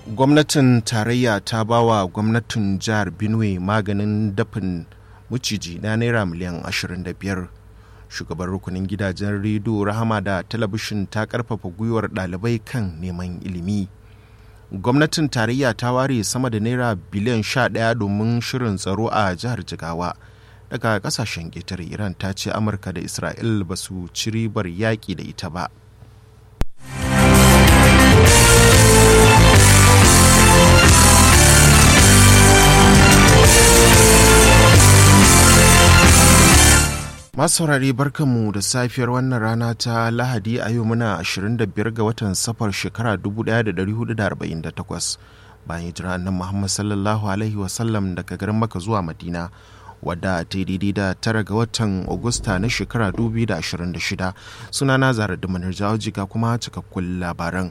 gwamnatin tarayya ta ba wa gwamnatin jihar benue maganin dafin maciji na naira miliyan 25 shugaban rukunin gidajen rediyo rahama da talabishin ta karfafa gwiwar ɗalibai kan neman ilimi gwamnatin tarayya ta ware sama da naira biliyan 11 domin shirin tsaro a jihar jigawa daga kasashen ƙetare iran ta ce amurka da isra'il ba su ci ribar yaƙi da ita ba masu saurare barkanmu da safiyar wannan rana ta lahadi a yau muna 25 ga watan safar shekara 1448 bayan hijira nan muhammad sallallahu alaihi wasallam daga garin maka zuwa madina wadda ta yi daidai da tara ga watan Agusta na shekara 2026 sunana zara da manar jiga kuma cikakkun labaran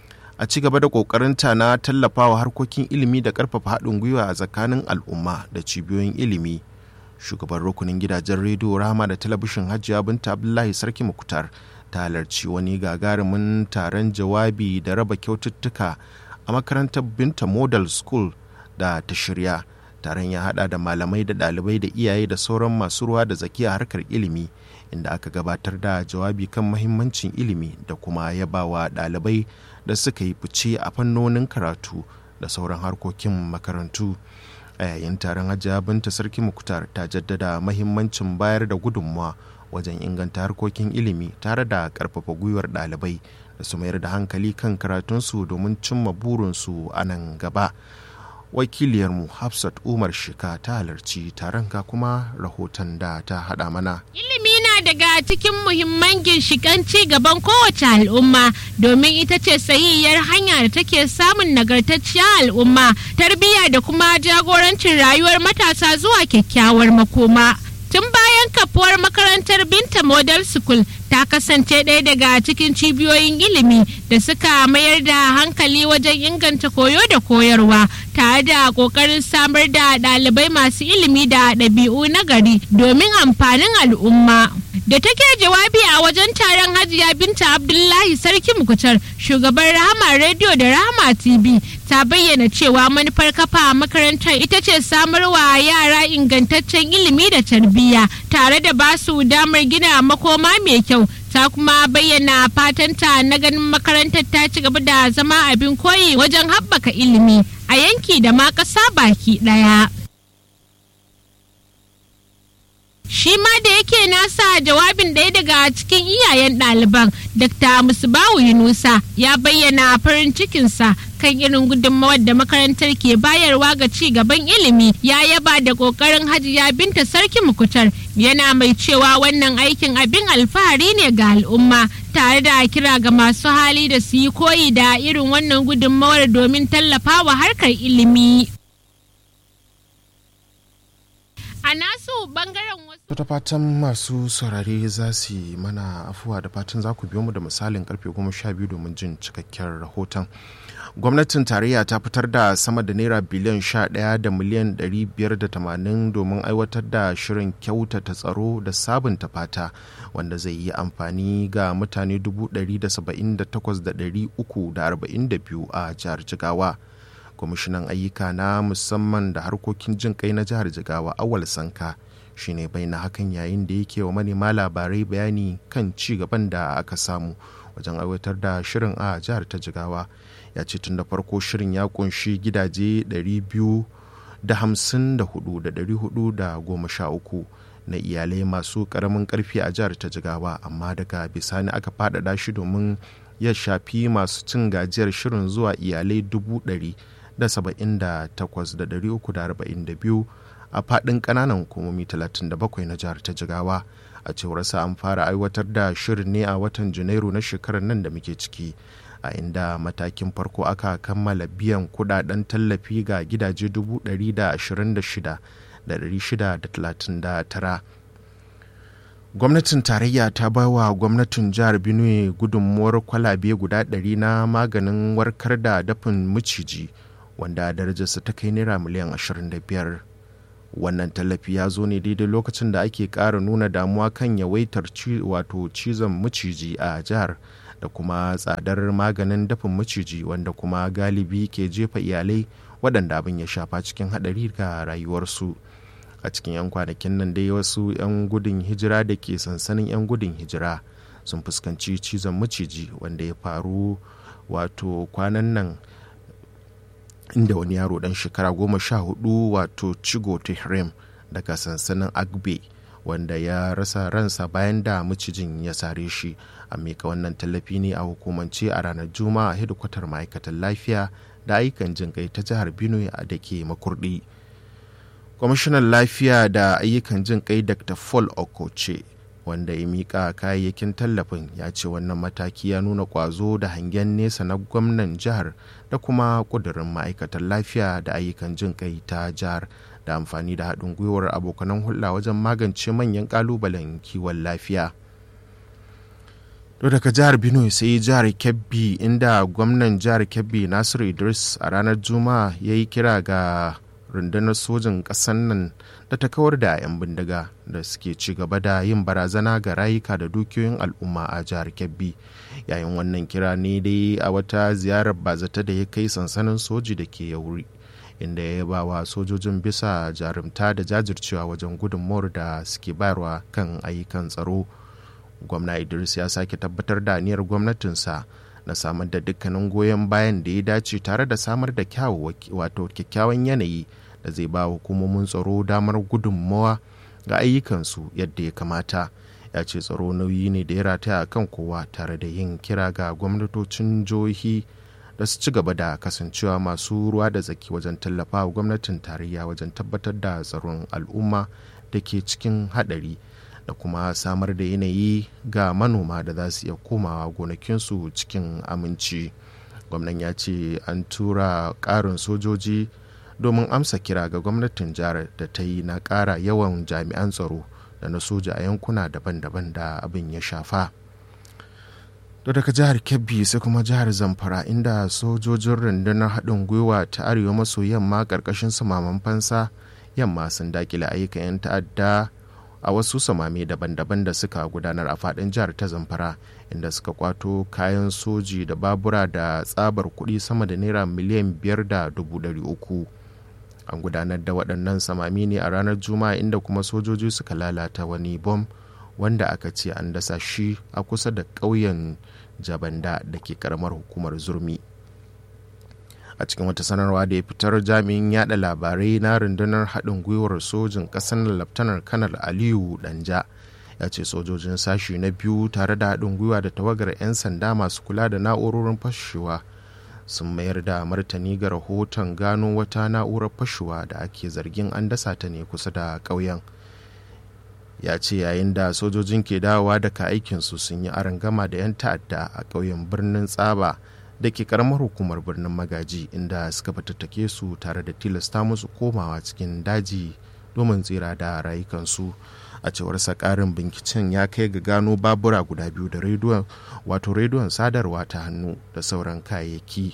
a ci gaba da kokarinta na tallafawa harkokin ilimi da karfafa haɗin gwiwa a tsakanin al'umma da cibiyoyin ilimi shugaban rukunin gidajen rediyo rama da talabishin hajiya binta abdullahi sarki mukutar ta halarci wani gagarumin taron jawabi da raba kyaututtuka a makarantar binta model school da ta shirya taron ya hada da malamai da dalibai da iyaye da sauran masu ruwa da zakiya harkar ilimi inda aka gabatar da jawabi kan mahimmancin ilimi da kuma yabawa dalibai da suka yi fice a fannonin karatu da sauran harkokin makarantu a yayin taron hajiya binta sarki muktar ta jaddada mahimmancin bayar da gudunmawa wajen inganta harkokin ilimi tare da karfafa gwiwar dalibai da su mayar da hankali kan karatunsu domin cimma burinsu a nan gaba wakiliyarmu hafsat umar shika ta halarci taron ga kuma rahoton da ta hada mana ilimi na daga cikin muhimman ginshikan ci gaban kowace al'umma domin ita ce sahihiyar hanya da take samun nagartacciyar al'umma tarbiyya da kuma jagorancin rayuwar matasa zuwa kyakkyawar makoma tun bayan kafuwar makarantar binta model school ta kasance ɗaya daga cikin cibiyoyin ilimi da suka mayar da hankali wajen inganta koyo da koyarwa tare da ƙoƙarin samar da ɗalibai masu ilimi da ɗabi'u na gari domin amfanin al'umma da take jawabi a wajen taron hajiya binta abdullahi sarki mukutar shugaban rahama rediyo da rahama tv ta bayyana cewa manufar kafa makarantar ita ce samarwa yara ingantaccen ilimi da tarbiyya tare da basu damar gina makoma mai kyau ta kuma bayyana fatanta na ganin makarantar ta ci gaba da zama abin koyi wajen haɓaka ilimi a yanki da ma ƙasa baki ɗaya. shi ma da yake nasa jawabin ɗaya daga cikin iyayen ɗaliban dr musbahu yunusa ya bayyana farin cikinsa kan irin gudunmawar da makarantar ke bayarwa ga ci gaban ilimi ya yaba da ƙoƙarin hajiya binta sarki mukutar yana mai cewa wannan aikin abin alfahari ne ga al'umma tare da kira ga masu hali da su yi koyi da irin wannan gudunmawar domin tallafawa harkar ilimi. a nasu bangaren wasu ta fatan masu saurare za su yi mana afuwa da fatan za ku biyo mu da misalin karfe goma sha biyu domin jin cikakken rahoton gwamnatin tarayya ta fitar da sama da naira biliyan sha ɗaya da miliyan ɗari biyar da tamanin domin aiwatar da shirin kyautata tsaro da sabunta fata wanda zai yi amfani ga mutane dubu ɗari da saba'in da takwas da ɗari uku da arba'in da biyu a jihar jigawa kwamishinan ayyuka na musamman da harkokin jin kai na jihar jigawa awal sanka shine bai na hakan yayin da yake wa manema labarai bayani kan ci gaban da aka samu wajen aiwatar da shirin a jihar ta jigawa ya ce tun da farko shirin ya kunshi gidaje 254,413 na iyalai masu karamin karfi a jihar ta jigawa amma daga bisani aka faɗaɗa shi domin ya shafi masu cin gajiyar shirin zuwa iyalai dubu ɗari da saba'in da takwas da ɗari uku da arba'in da biyu a faɗin ƙananan hukumomi talatin da bakwai na jihar ta jigawa a cewar sa an fara aiwatar da shirin ne a watan janairu na shekarar nan da muke ciki a inda matakin farko aka kammala biyan kudaden tallafi ga gidaje dubu ɗari da ashirin da shida da ɗari shida da talatin da tara gwamnatin tarayya ta ba wa gwamnatin jihar benue gudunmuwar kwalabe guda ɗari na maganin warkar da dafin maciji wanda darajarsa ta kai naira miliyan 25 wannan tallafi ya zo ne daidai lokacin da ake ƙara nuna damuwa kan yawaitar wato cizon maciji a jihar da kuma tsadar maganin dafin maciji wanda kuma galibi ke jefa iyalai waɗanda abin ya shafa cikin haɗari ga rayuwarsu a cikin 'yan kwanakin nan dai wasu 'yan gudun hijira da ke sansanin 'yan gudun hijira sun fuskanci cizon maciji wanda ya faru wato kwanan nan inda wani yaro dan shekara goma sha hudu wato chigo tehrim daga sansanin agbe wanda ya rasa ransa bayan da macijin ya sare shi a mika wannan tallafi ne a hukumance a ranar juma'a hedikwatar ma'aikatan lafiya da ayyukan jin kai ta jihar benue da ke makurdi kwamishinan lafiya da ayyukan jin kai dr paul okoche wanda ya mika kayayyakin tallafin ya ce wannan mataki ya nuna kwazo da hangen nesa na gwamnan jihar da kuma kudurin ma'aikatan lafiya da ayyukan jin kai ta jihar da amfani da haɗin gwiwar abokanan hulɗa wajen magance manyan ƙalubalen kiwon lafiya to daga jihar benue sai jihar kebbi inda gwamnan jihar kebbi nasiru idris a ranar juma'a ya yi kira ga rundunar sojin ƙasar nan da ta kawar da 'yan bindiga da suke ci gaba da yin barazana ga rayuka da dukiyoyin al'umma a jihar kebbi yayin wannan kira ne dai a wata ziyarar bazata da ya kai sansanin soji da ke yauri inda ya ba wa sojojin bisa jarumta da jajircewa wajen gudunmawar da suke bayarwa kan ayyukan tsaro gwamna idris ya sake tabbatar da aniyar gwamnatinsa na samar da dukkanin goyon bayan da ya dace tare da samar da wato kyakkyawan yanayi da zai ba hukumomin tsaro damar gudunmawa ga ayyukansu yadda ya kamata ya ce tsaro nauyi ne da ya rataya kan kowa tare da yin kira ga gwamnatocin jihohi da su ci gaba da kasancewa masu ruwa da tsaki wajen tallafa wa gwamnatin tarayya wajen tabbatar da tsaron al'umma da ke cikin haɗari da kuma samar da yanayi ga manoma da za su iya komawa gonakinsu cikin aminci gwamnan ya ce an tura ƙarin sojoji domin amsa kira ga gwamnatin jihar da ta yi na ƙara yawan jami'an tsaro da na soja a yankuna daban-daban da abin ya shafa to daga jihar kebbi sai kuma jihar zamfara inda sojojin rundunar haɗin gwiwa ta arewa maso yamma ƙarƙashin samaman fansa yamma sun dakile ayyukan 'yan ta'adda a wasu samame daban-daban da suka gudanar a faɗin jihar ta zamfara inda suka kwato kayan soji da babura da tsabar kuɗi sama da naira miliyan biyar da dubu ɗari uku an gudanar da waɗannan samami ne a ranar juma'a inda kuma sojoji suka lalata wani bom wanda aka ce an dasa shi a kusa da ƙauyen jabanda da ke karamar hukumar zurmi a cikin wata sanarwa da ya fitar jami'in yada labarai na rundunar haɗin gwiwar sojin ƙasar laftanar kanar aliyu danja ya ce sojojin sashi na biyu tare da haɗin gwiwa da tawagar 'yan sanda masu kula da na'urorin fashewa sun mayar da martani ga rahoton gano wata na'urar fashewa da ake zargin an dasa ta ne kusa da ƙauyen ya ce yayin da sojojin ke dawowa daga aikinsu sun yi gama da 'yan ta'adda a ƙauyen birnin tsaba da ke karamar hukumar birnin magaji inda suka fitattake su tare da tilasta musu komawa cikin daji domin tsira da rayukansu a cewar karin binkicen ya kai ga gano babura guda biyu da rediyon wato rediyon sadarwa ta hannu da sauran kayayyaki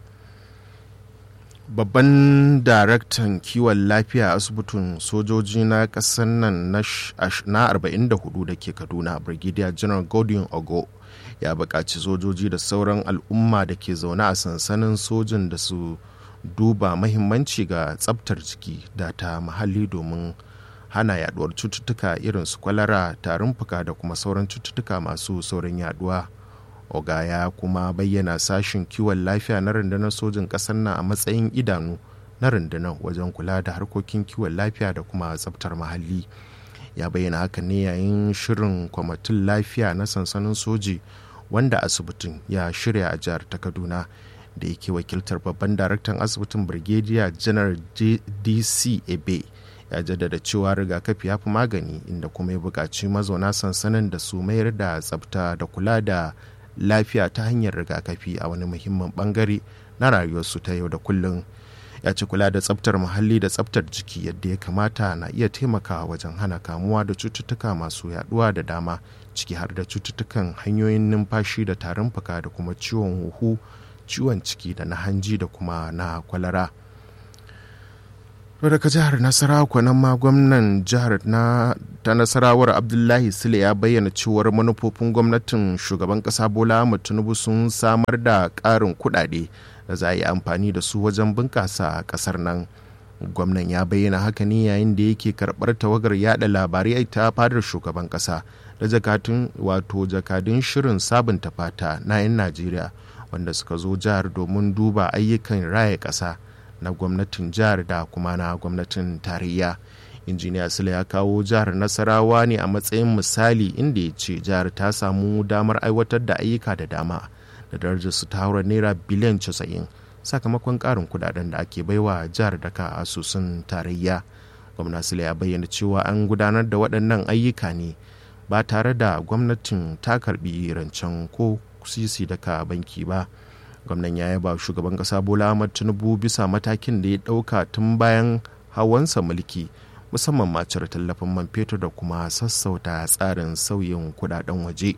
babban daraktan kiwon lafiya a asibitin sojoji na ƙasar nan na 44 da ke kaduna brigadier general godwin ogo ya buƙaci sojoji da sauran al'umma da ke zaune a sansanin sojin da su duba mahimmanci ga tsabtar jiki da ta muhalli domin hana yaduwar cututtuka irin su kwalara tarin fuka da kuma sauran cututtuka masu saurin yaduwa oga ya kuma bayyana sashin kiwon lafiya na rundunar sojin ƙasar nan a matsayin idanu na rundunar wajen kula da harkokin kiwon lafiya da kuma tsabtar muhalli ya bayyana haka ne yayin shirin kwamitin lafiya na sansanin soji wanda asibitin ya shirya a jihar ta kaduna da yake wakiltar babban daraktan asibitin brigadier general dc ebe ya jaddada cewa rigakafi ya fi magani inda kuma ya buƙaci mazauna sansanin da su mayar da tsabta da kula da lafiya ta hanyar rigakafi a wani muhimmin bangare na rayuwarsu ta yau da kullum ya ci kula da tsabtar muhalli da tsabtar jiki yadda ya kamata na iya taimakawa wajen hana kamuwa da cututtuka masu yaduwa da dama ciki har da cututtukan hanyoyin numfashi da tarin fuka da kuma ciwon huhu ciwon ciki da na hanji da kuma na kwalara daga jihar nasarawa kwanan ma gwamnan jihar na ta nasarawar abdullahi sule ya bayyana cewar manufofin gwamnatin shugaban kasa bola tinubu sun samar da ƙarin kuɗaɗe da za a yi amfani da su wajen bunƙasa ƙasar nan gwamnan ya bayyana haka ne yayin da yake karɓar tawagar yada labarai ta fadar shugaban ƙasa da jakatun wato jakadun shirin sabunta fata na 'yan najeriya wanda suka zo jihar domin duba ayyukan raya ƙasa na gwamnatin jihar da kuma na gwamnatin tarayya injiniya sule ya kawo jihar nasarawa ne a matsayin misali inda ya ce jihar ta samu damar aiwatar da ayyuka da dama da darajar su ta haura naira biliyan 90 sakamakon karin kudaden da ake baiwa jihar daga asusun tarayya gwamna sule ya bayyana cewa an gudanar da waɗannan ayyuka ne ba tare da gwamnatin ta karbi rancen ko sisi daga banki ba gwamnan ya yaba shugaban kasa bola ahmad tinubu bisa matakin da ya dauka tun bayan hawansa mulki musamman ma cire tallafin man fetur da kuma sassauta tsarin sauyin kudaden waje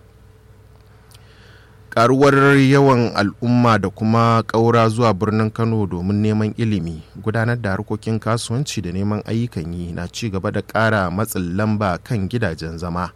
karuwar yawan al'umma da kuma ƙaura zuwa birnin kano domin neman ilimi gudanar da harkokin kasuwanci da neman ayyukan yi na ci gaba da ƙara matsin lamba kan gidajen zama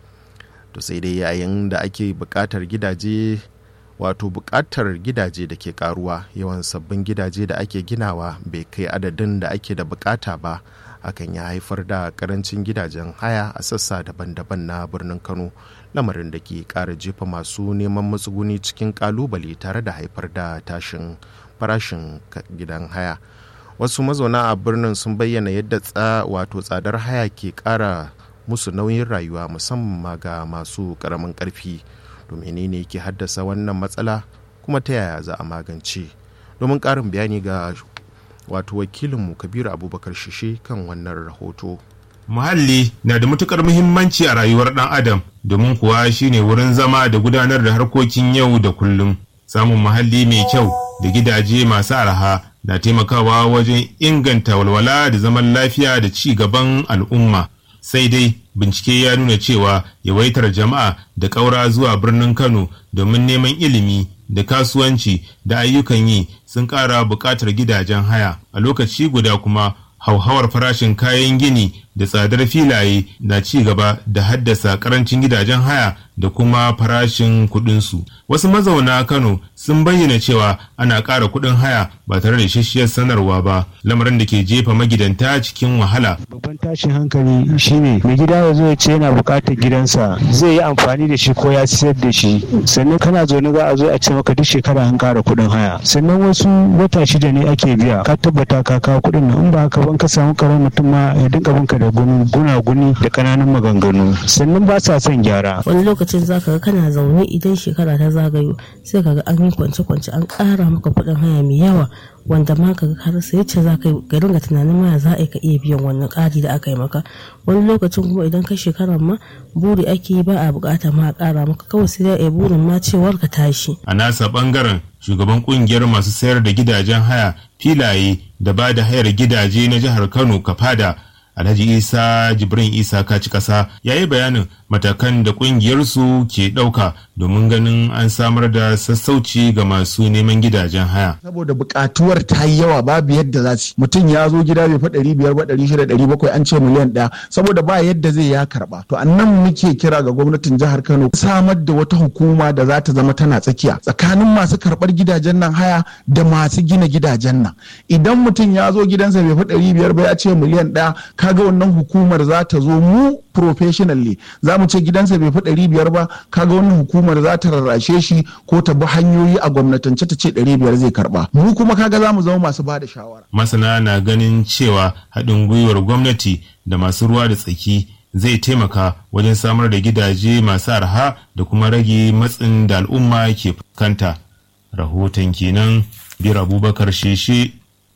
to sai dai yayin da ake buƙatar gidaje wato buƙatar gidaje da ke karuwa yawan sabbin gidaje da ake ginawa bai kai adadin da ake da buƙata ba hakan ya haifar da karancin gidajen haya a sassa daban-daban na birnin kano lamarin da ke ƙara jefa masu neman matsuguni cikin ƙalubale tare da haifar da tashin farashin gidan haya wasu mazauna a birnin sun bayyana yadda tsa wato tsadar haya ke ƙara musu nauyin rayuwa musamman ga masu ƙaramin ƙarfi to menene ke haddasa wannan matsala kuma ta yaya za a magance domin ƙarin bayani ga wato wakilinmu kabiru abubakar shishe kan wannan rahoto muhalli na da matukar muhimmanci a rayuwar ɗan adam domin kuwa shine wurin zama da gudanar da harkokin yau da kullum samun muhalli mai kyau da gidaje masu arha na taimakawa wajen inganta walwala da zaman lafiya da ci gaban al'umma sai dai bincike ya nuna cewa yawaitar jama'a da ƙaura zuwa birnin kano domin neman ilimi da kasuwanci da ayyukan yi sun ƙara buƙatar gidajen haya a lokaci guda kuma hauhawar farashin kayan gini da tsadar filaye na ci gaba da haddasa karancin gidajen haya da kuma farashin kuɗinsu. Wasu mazauna Kano sun bayyana cewa ana ƙara kuɗin haya ba tare da ishesshiyar sanarwa ba, lamarin da ke jefa magidanta cikin wahala. Babban tashin hankali shine mai gida ya zo ya ce yana buƙatar gidansa zai yi amfani da shi ko ya siyar da shi sannan kana zaune za a zo a ce maka duk shekara an ƙara kuɗin haya sannan wasu wata shida ne ake biya ka tabbata ka kawo kuɗin nan in ba haka ban ka samu karamin mutum ma ya dinga binka da gunaguni da kananan maganganu sannan ba sa son gyara wani lokacin zaka ga kana zaune idan shekara ta zagayo sai kaga an yi kwance-kwance an ƙara maka kuɗin haya mai yawa wanda ma ka har sai yace za ka yi ga dinga tunanin ma za a ka iya biyan wannan ƙari da aka yi maka wani lokacin kuma idan ka shekarar ma buri ake yi ba a bukata ma a ƙara maka kawai sai dai burin ma cewar ka tashi a nasa bangaren shugaban kungiyar masu sayar da gidajen haya filaye da ba da hayar gidaje na jihar kano kafada alhaji isa jibrin isa kaci kasa ya yi bayanin matakan da kungiyarsu ke ɗauka domin ganin an samar da sassauci ga masu neman gidajen haya. Saboda buƙatuwar ta yi yawa babu yadda za su mutum ya zo gida bai fa ɗari biyar ba ɗari shida ɗari bakwai an ce miliyan ɗaya saboda ba yadda zai ya karɓa. To annan muke kira ga gwamnatin jihar Kano samar da wata hukuma da za ta zama tana tsakiya tsakanin masu karɓar gidajen nan haya da masu gina gidajen nan. Idan mutum ya zo gidansa bai fa ɗari biyar ba ya ce miliyan ɗaya kaga wannan hukumar za ta zo mu professionally za mu ce gidansa bai fi ɗari biyar ba kaga wannan hukumar za ta rarrashe shi ko ta bi hanyoyi a gwamnatance ta ce ɗari biyar zai karba mu kuma kaga za mu zama masu ba da shawara. masana na ganin cewa haɗin gwiwar gwamnati da masu ruwa da tsaki zai taimaka wajen samar da gidaje masu arha da kuma rage matsin da al'umma ke fuskanta rahoton kenan biyar abubakar sheshe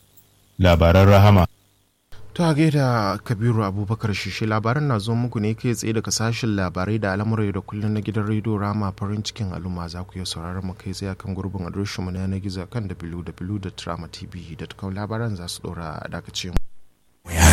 labaran rahama ta gaida kabiru abubakar shishi labaran na zo muku ne kai tsaye daga sashen labarai da al'amurai da kullum na gidan rediyo rama farin cikin al'umma za ku iya sauraron mu kai tsaye kan gurbin adireshin mu na yanar gizo kan www.tramatv.com labaran za su dora a dakace mu